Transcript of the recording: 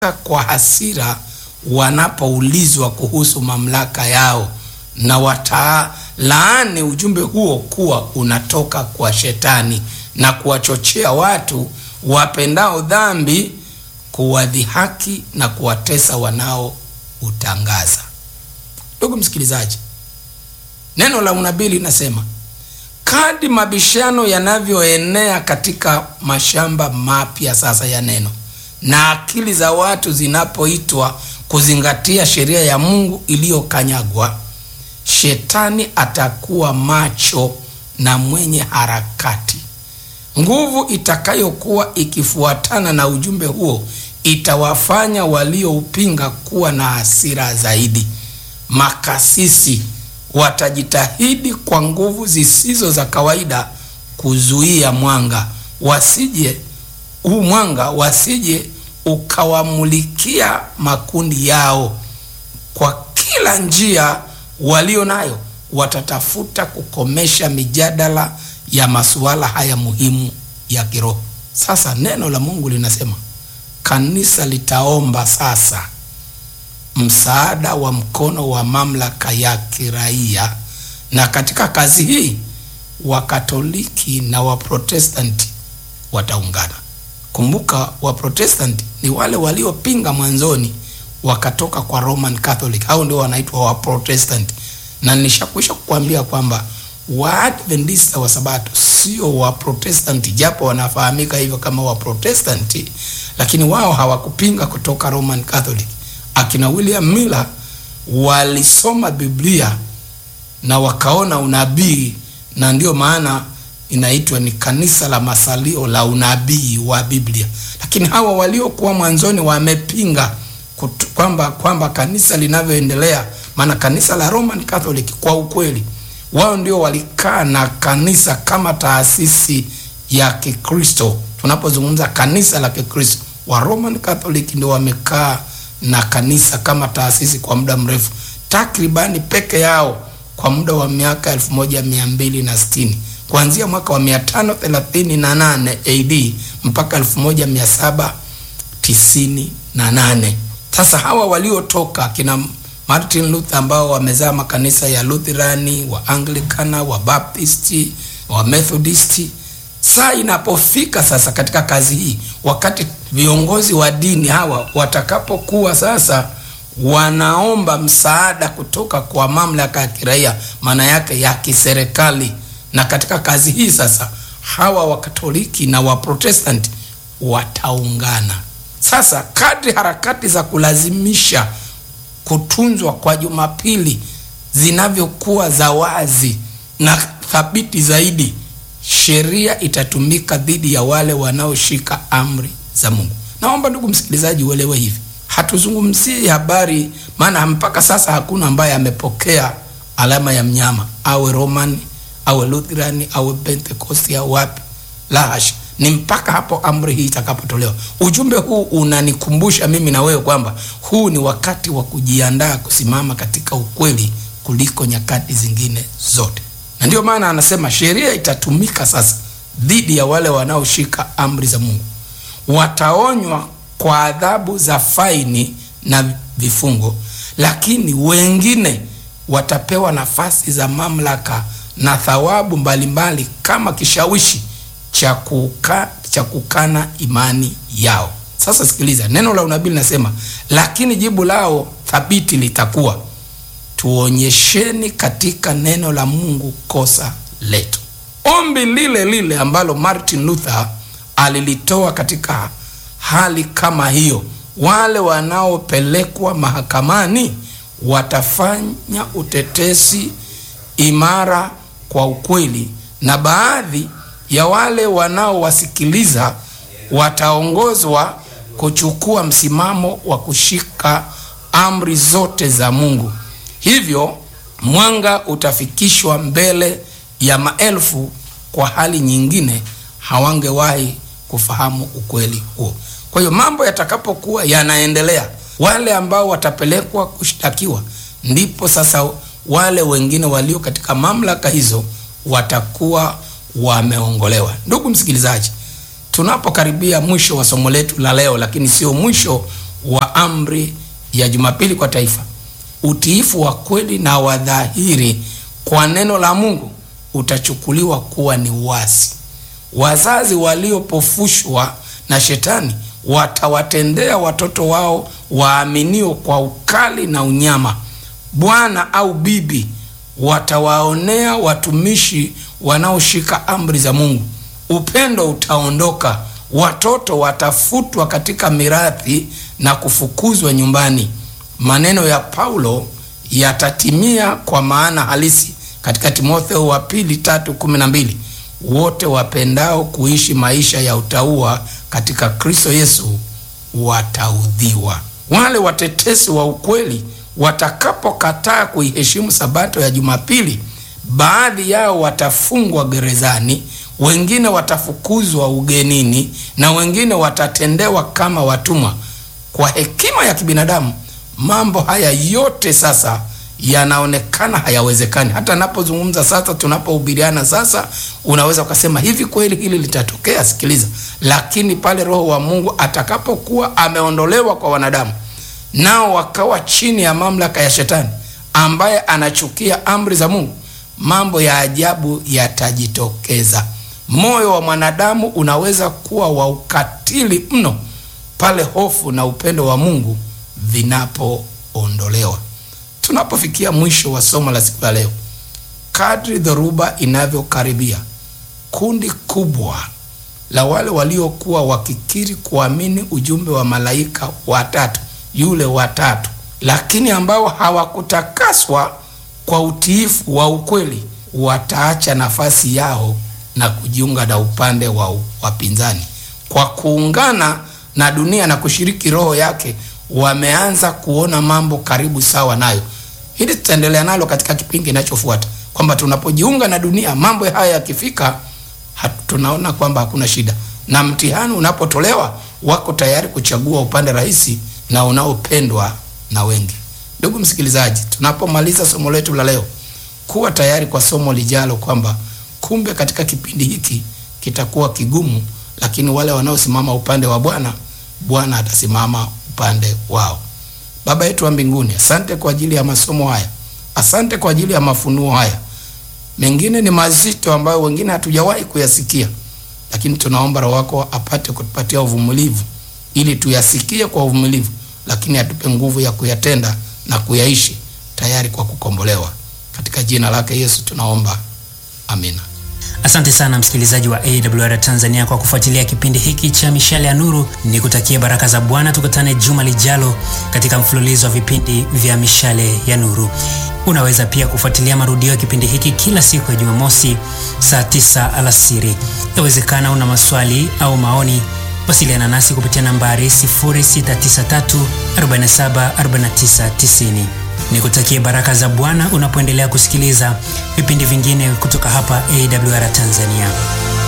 kwa hasira wanapoulizwa kuhusu mamlaka yao na watalaani ujumbe huo kuwa unatoka kwa shetani na kuwachochea watu wapendao dhambi kuwadhihaki na kuwatesa wanaoutangaza. Ndugu msikilizaji, neno la unabii linasema kadi mabishano yanavyoenea katika mashamba mapya sasa ya neno na akili za watu zinapoitwa kuzingatia sheria ya Mungu iliyokanyagwa, shetani atakuwa macho na mwenye harakati. Nguvu itakayokuwa ikifuatana na ujumbe huo itawafanya walioupinga kuwa na hasira zaidi. Makasisi watajitahidi kwa nguvu zisizo za kawaida kuzuia mwanga wasije huu mwanga wasije ukawamulikia makundi yao. Kwa kila njia walio nayo, watatafuta kukomesha mijadala ya masuala haya muhimu ya kiroho. Sasa neno la Mungu linasema kanisa litaomba sasa msaada wa mkono wa mamlaka ya kiraia, na katika kazi hii Wakatoliki na Waprotestanti wataungana. Kumbuka, Waprotestanti ni wale waliopinga mwanzoni wakatoka kwa Roman Catholic, hao ndio wanaitwa Waprotestanti. Na nishakwisha kukwambia kwamba Waadventista wa Sabato sio Waprotestanti, japo wanafahamika hivyo kama Waprotestanti, lakini wao hawakupinga kutoka Roman Catholic. Akina William Miller walisoma Biblia na wakaona unabii, na ndio maana inaitwa ni kanisa la masalio la unabii wa Biblia. Lakini hawa waliokuwa mwanzoni wamepinga kwamba kwamba kanisa linavyoendelea, maana kanisa la Roman Catholic kwa ukweli wao ndio walikaa na kanisa kama taasisi ya Kikristo. Tunapozungumza kanisa la Kikristo, wa Roman Catholic ndio wamekaa na kanisa kama taasisi kwa muda mrefu, takribani peke yao kwa muda wa miaka elfu moja mia mbili na sitini kuanzia mwaka wa 538 AD mpaka 1798. Sasa hawa waliotoka kina Martin Luther ambao wamezaa makanisa ya Lutherani, wa Anglikana, wa Baptisti, wa Methodisti. Saa inapofika sasa katika kazi hii, wakati viongozi wa dini hawa watakapokuwa sasa wanaomba msaada kutoka kwa mamlaka ya kiraia, maana yake ya kiserikali na katika kazi hii sasa hawa Wakatoliki na Waprotestanti wataungana. Sasa kadri harakati za kulazimisha kutunzwa kwa Jumapili zinavyokuwa za wazi na thabiti zaidi, sheria itatumika dhidi ya wale wanaoshika amri za Mungu. Naomba ndugu msikilizaji uelewe hivi, hatuzungumzii habari, maana mpaka sasa hakuna ambaye amepokea alama ya mnyama, awe Roman awe Lutherani awe Pentekosti au wapi. La hasha, ni mpaka hapo amri hii itakapotolewa. Ujumbe huu unanikumbusha mimi na wewe kwamba huu ni wakati wa kujiandaa kusimama katika ukweli kuliko nyakati zingine zote, na ndiyo maana anasema sheria itatumika sasa dhidi ya wale wanaoshika amri za Mungu. Wataonywa kwa adhabu za faini na vifungo, lakini wengine watapewa nafasi za mamlaka na thawabu mbalimbali kama kishawishi cha kuka, cha kukana imani yao. Sasa sikiliza, neno la unabii linasema, lakini jibu lao thabiti litakuwa tuonyesheni katika neno la Mungu kosa letu. Ombi lile lile ambalo Martin Luther alilitoa katika hali kama hiyo, wale wanaopelekwa mahakamani watafanya utetesi imara kwa ukweli, na baadhi ya wale wanaowasikiliza wataongozwa kuchukua msimamo wa kushika amri zote za Mungu. Hivyo mwanga utafikishwa mbele ya maelfu, kwa hali nyingine hawangewahi kufahamu ukweli huo. Kwa hiyo mambo yatakapokuwa yanaendelea, wale ambao watapelekwa kushtakiwa, ndipo sasa wale wengine walio katika mamlaka hizo watakuwa wameongolewa. Ndugu msikilizaji, tunapokaribia mwisho wa somo letu la leo, lakini sio mwisho wa amri ya Jumapili kwa taifa, utiifu wa kweli na wa dhahiri kwa neno la Mungu utachukuliwa kuwa ni uasi. Wazazi waliopofushwa na shetani watawatendea watoto wao waaminio kwa ukali na unyama. Bwana au bibi watawaonea watumishi wanaoshika amri za Mungu. Upendo utaondoka, watoto watafutwa katika mirathi na kufukuzwa nyumbani. Maneno ya Paulo yatatimia kwa maana halisi katika Timotheo wa pili tatu kumi na mbili wote wapendao kuishi maisha ya utauwa katika Kristo Yesu wataudhiwa. Wale watetesi wa ukweli watakapokataa kuiheshimu sabato ya Jumapili, baadhi yao watafungwa gerezani, wengine watafukuzwa ugenini, na wengine watatendewa kama watumwa. Kwa hekima ya kibinadamu, mambo haya yote sasa yanaonekana hayawezekani. Hata napozungumza sasa, tunapohubiriana sasa, unaweza ukasema hivi, kweli hili litatokea? Sikiliza, lakini pale Roho wa Mungu atakapokuwa ameondolewa kwa wanadamu, nao wakawa chini ya mamlaka ya Shetani ambaye anachukia amri za Mungu, mambo ya ajabu yatajitokeza. Moyo wa mwanadamu unaweza kuwa wa ukatili mno pale hofu na upendo wa Mungu vinapoondolewa. Tunapofikia mwisho wa somo la siku ya leo, kadri dhoruba inavyokaribia, kundi kubwa la wale waliokuwa wakikiri kuamini ujumbe wa malaika watatu, yule watatu, lakini ambao hawakutakaswa kwa utiifu wa ukweli, wataacha nafasi yao na kujiunga na upande wa wapinzani. Kwa kuungana na dunia na kushiriki roho yake wameanza kuona mambo karibu sawa nayo. Hili tutaendelea nalo katika kipindi kinachofuata, kwamba tunapojiunga na dunia, mambo haya yakifika, tunaona kwamba hakuna shida, na mtihani unapotolewa, wako tayari kuchagua upande rahisi na unaopendwa na wengi. Ndugu msikilizaji, tunapomaliza somo letu la leo, kuwa tayari kwa somo lijalo, kwamba kumbe katika kipindi hiki kitakuwa kigumu, lakini wale wanaosimama upande wa Bwana, Bwana atasimama upande wao. Baba yetu wa mbinguni, asante kwa ajili ya masomo haya, asante kwa ajili ya mafunuo haya. Mengine ni mazito ambayo wengine hatujawahi kuyasikia, lakini tunaomba Roho wako apate kutupatia uvumilivu ili tuyasikie kwa uvumilivu, lakini atupe nguvu ya kuyatenda na kuyaishi, tayari kwa kukombolewa. Katika jina lake Yesu tunaomba, amina. Asante sana msikilizaji wa AWR Tanzania kwa kufuatilia kipindi hiki cha Mishale ya Nuru. Ni kutakia baraka za Bwana. Tukutane juma lijalo katika mfululizo wa vipindi vya Mishale ya Nuru. Unaweza pia kufuatilia marudio ya kipindi hiki kila siku ya Jumamosi saa 9 alasiri. Yawezekana una maswali au maoni, wasiliana nasi kupitia nambari 0693 47 49 90. Nikutakie baraka za Bwana unapoendelea kusikiliza vipindi vingine kutoka hapa AWR Tanzania.